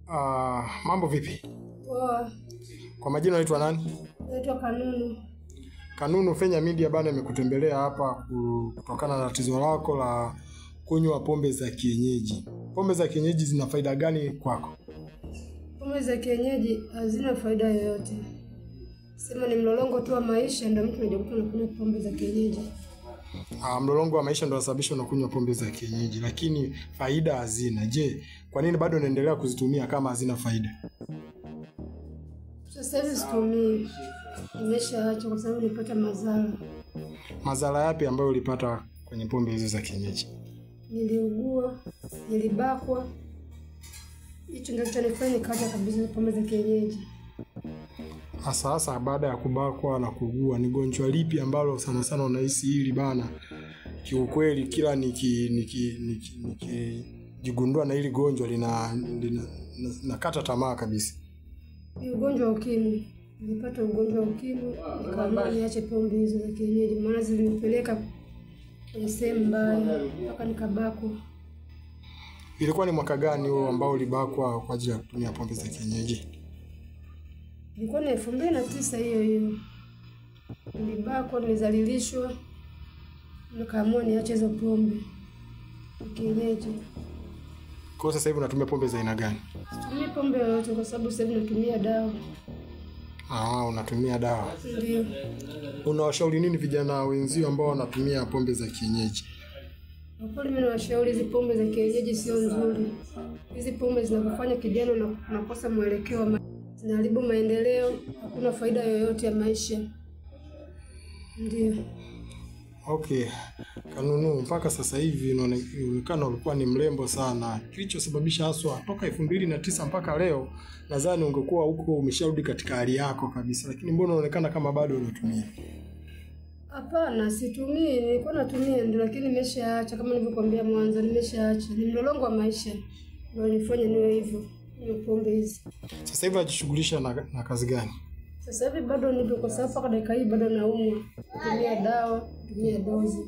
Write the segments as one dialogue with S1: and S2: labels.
S1: Uh, mambo vipi?
S2: Poa,
S1: Kwa majina unaitwa nani?
S2: naitwa Kanunu.
S1: Kanunu Fenya Media bana imekutembelea hapa ku- kutokana na tatizo lako la kunywa pombe za kienyeji. Pombe za kienyeji zina faida gani kwako?
S2: Pombe za kienyeji hazina faida yoyote, sema ni mlolongo tu wa maisha, ndio mtu anajikuta anakunywa pombe za kienyeji.
S1: Ah, mlolongo wa maisha ndio unasababisha unakunywa pombe za kienyeji, lakini faida hazina. Je, kwa nini bado unaendelea kuzitumia kama hazina faida?
S2: Sasa hivi situmii, nimeshaacha kwa sababu nilipata madhara.
S1: Madhara yapi ambayo ulipata kwenye pombe hizo za kienyeji?
S2: Niliugua, nilibakwa, hicho ndio kitanifanya nikaacha kabisa pombe za kienyeji.
S1: Hasa hasa baada ya kubakwa na kugua, ni gonjwa lipi ambalo sana sana unahisi hili bana, kiukweli kila niki niki niki nikijigundua na hili gonjwa lina, lina na- nakata tamaa kabisa.
S2: Ni ugonjwa wa ukimwi. Nilipata ugonjwa wa ukimwi, nikaamua niache pombe hizo za kienyeji, maana zilinipeleka kwenye sehemu mbaya mpaka nikabakwa.
S1: Ilikuwa ni mwaka gani huo ambao ulibakwa kwa ajili ya kutumia pombe za kienyeji?
S2: Ilikuwa ni elfu mbili na tisa hiyo hiyo, nilibakwa, nilizalilishwa, nikaamua niache hizo pombe za kienyeji.
S1: Kwa hiyo sasa hivi unatumia pombe za aina gani?
S2: Situmii pombe yoyote kwa sababu sasa hivi natumia dawa.
S1: Ah, unatumia dawa.
S2: Ndio
S1: Unawashauri nini vijana wenzio ambao wanatumia pombe za kienyeji?
S2: kwa kweli, mimi nawashauri hizi pombe za kienyeji sio nzuri. Hizi pombe zinakufanya kijana na unakosa mwelekeo wa ma- zinaharibu maendeleo, hakuna faida yoyote ya maisha. Ndio
S1: Okay, Kanunu, mpaka sasa hivi inaone- inaonekana ulikuwa ni mrembo sana. Kilichosababisha haswa toka elfu mbili na tisa mpaka leo, nadhani ungekuwa huko umesharudi katika hali yako kabisa, lakini mbona unaonekana kama bado unatumia?
S2: hapana, situmii. Nilikuwa natumia ndio, lakini nimeshaacha. Kama nilivyokuambia mwanzo, nimeshaacha. Ni mlolongo wa maisha ndio nifanye niwe hivyo, niwe pombe hizi.
S1: Sasa hivi unajishughulisha na, na kazi gani?
S2: Sasa hivi bado nipo, kwa sababu mpaka dakika hii bado naumwa, kutumia dawa, kutumia dozi.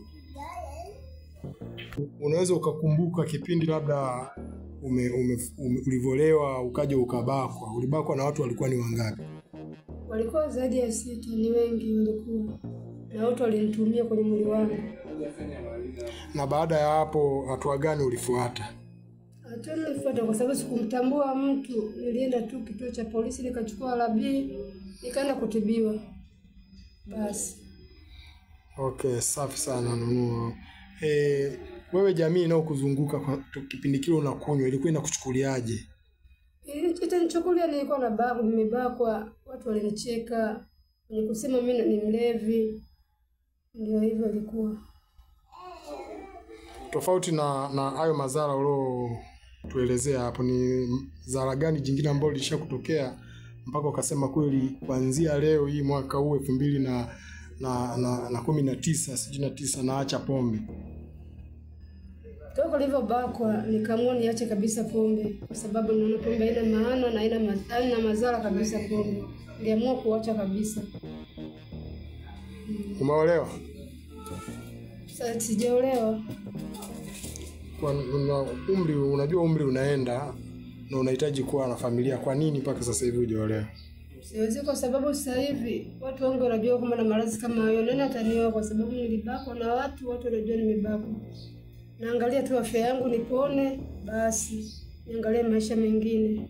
S1: Unaweza ukakumbuka kipindi labda ume, ume, ume, ulivyolewa ukaja ukabakwa, ulibakwa na watu walikuwa ni wangapi?
S2: Walikuwa zaidi ya sita, ni wengi walikuwa, na wote walinitumia kwenye mwili wangu.
S1: Na baada ya hapo hatua gani ulifuata?
S2: Hatua nilifuata kwa sababu sikumtambua mtu, nilienda tu kituo cha polisi nikachukua labii, nikaenda kutibiwa. Basi
S1: Okay, safi sana Nunu. Eh, wewe jamii inayokuzunguka kwa tu- kipindi kile unakunywa ilikuwa inakuchukuliaje?
S2: itanichukulia, nilikuwa na babu, nimebakwa, watu walinicheka wenye kusema mimi ni mlevi. Ndio hivyo ilikuwa.
S1: Tofauti na na hayo madhara uliotuelezea hapo, ni zara gani jingine ambalo lishakutokea mpaka ukasema kweli, kuanzia leo hii mwaka huu elfu mbili na na na, na kumi na tisa sijui na tisa naacha pombe?
S2: Toka nilivyobakwa nikaamua niache kabisa pombe, kwa sababu naona pombe haina maana na haina ma- haina madhara kabisa. Pombe niliamua kuacha kabisa.
S1: Umeolewa?
S2: Sasa sijaolewa,
S1: Kwa una umri, unajua umri unaenda na unahitaji kuwa na familia. Kwa nini mpaka sasa hivi hujaolewa?
S2: siwezi, kwa sababu sasa hivi watu wengi wanajua kwamba na maradhi kama hayo. Nani atanioa? Kwa sababu nilibakwa na watu, watu wanajua nimebakwa. Naangalia tu afya yangu nipone, basi niangalie maisha mengine.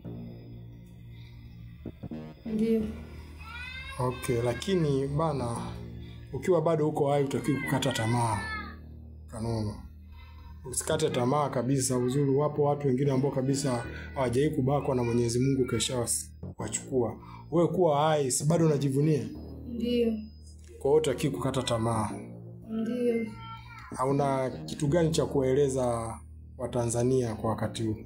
S2: Ndio
S1: Okay, lakini bana, ukiwa bado uko hai utakiwa kukata tamaa. Kanunu, usikate tamaa kabisa. Uzuri, wapo watu wengine ambao kabisa hawajai kubakwa na Mwenyezi Mungu kesha wachukua. Wewe kuwa hai, si bado unajivunia?
S2: ndio
S1: Kwa hiyo utakiwa kukata tamaa.
S2: ndio.
S1: Hauna kitu gani cha kuwaeleza Watanzania kwa wakati huu?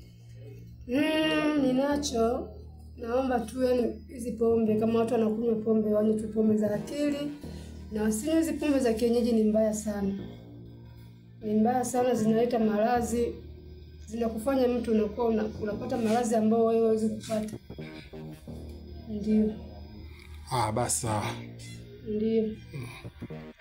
S2: Mm, ninacho. Naomba tu yani hizi pombe kama watu wanakunywa pombe wanywe tu pombe za akili na wasinywe hizi pombe za kienyeji. Ni mbaya sana, ni mbaya sana, zinaleta maradhi, zinakufanya mtu unakuwa una, unapata maradhi ambayo wewe huwezi kupata. Ndio,
S1: Ah, basi sawa.
S2: ndio.